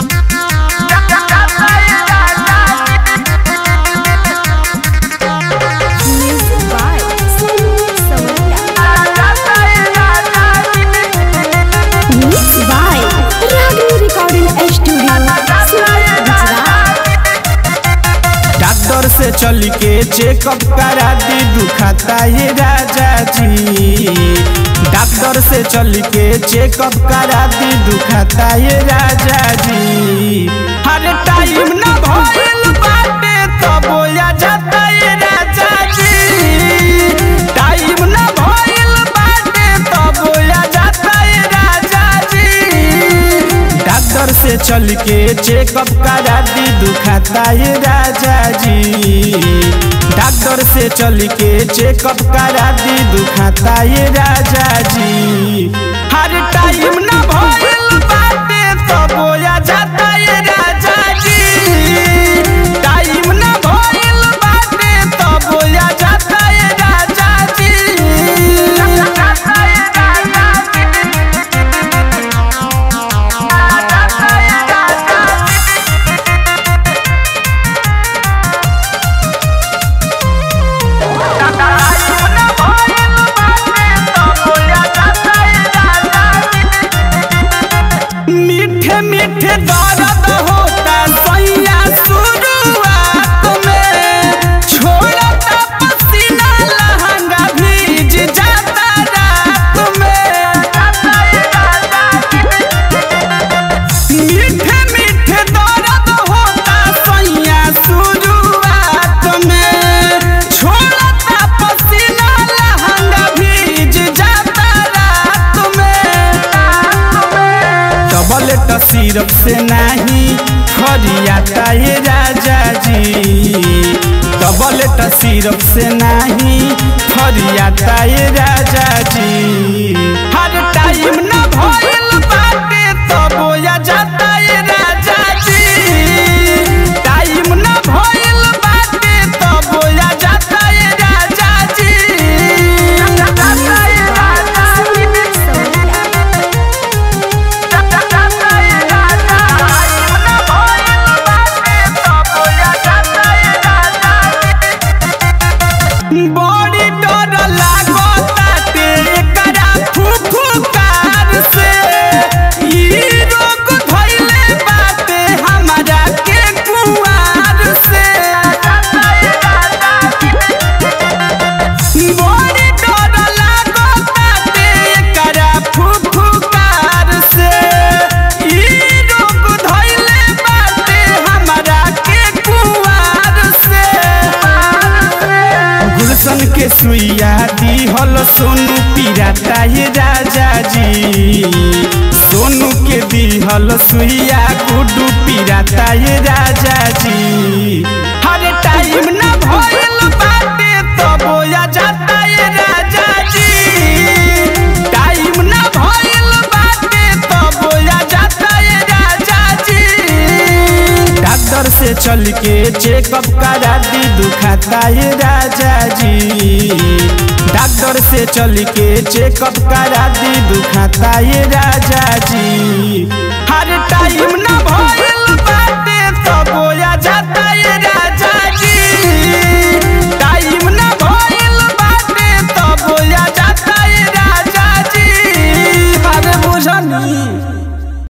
Music by Sonu Saurya. Mixed by Ragini Recording Studio, Surat, Gujarat. Doctor से चल के check-up करा दी दुखाता ये राजा जी डॉक्टर से चल के चेकअप करा दी दुखाता ये राजा जी हर टाइम ना भइल बाटे तो बोया जाता ये राजा जी टाइम ना भइल बाटे तो बोया जाता ये राजा जी डॉक्टर से चल के चेकअप करा दी दुखाता ये राजा जी डॉक्टर से चल के चेकअप करा दी दुखाता ये राजा जी हर टाइम ना भइल बाटे तो बोया जाता ये राजा जी टाइम ना भइल बाटे तो बोया जाता ये राजा जी मीठे मीठे दर्द होता सैया शुरुआत में छोड़ता पसीना लहंगा भीज जाता रात में मीठे मीठे दर्द होता सैया शुरुआत में छोड़ता पसीना लहंगा भीज जाता रात में टबलेट सिरप से नहीं फरियाता ये राजा जी टबलेट सिरप से नहीं फरियाता ये राजा जी हर टाइम ना भइल बाटे तो बोया जाता ये राजा जी टाइम ना भइल बाटे तो बोया जाता ये राजा जी बड़ी डर लागताटे एकरा फुफुकार से ई रोग धइले बाटे हमरा के कुआर से बड़ी डर लागताटे एकरा फुफुकार से ई रोग धइले बाटे हमरा के कुआर से गुलशन के सुइया दिहल सोनू पिराता ये राजा जी सोनू के दिहल सुइया गुडू पिराता ये राजा जी हर टाइम ना भइल बाटे तो बोया जाता ये राजा जी टाइम ना भइल बाटे तो बोया जाता ये राजा जी डॉक्टर से चल के चेकअप करा दी दुखाता ये राजा जी डॉक्टर से चल के चेकअप करा दी दुखाता ये राजा जी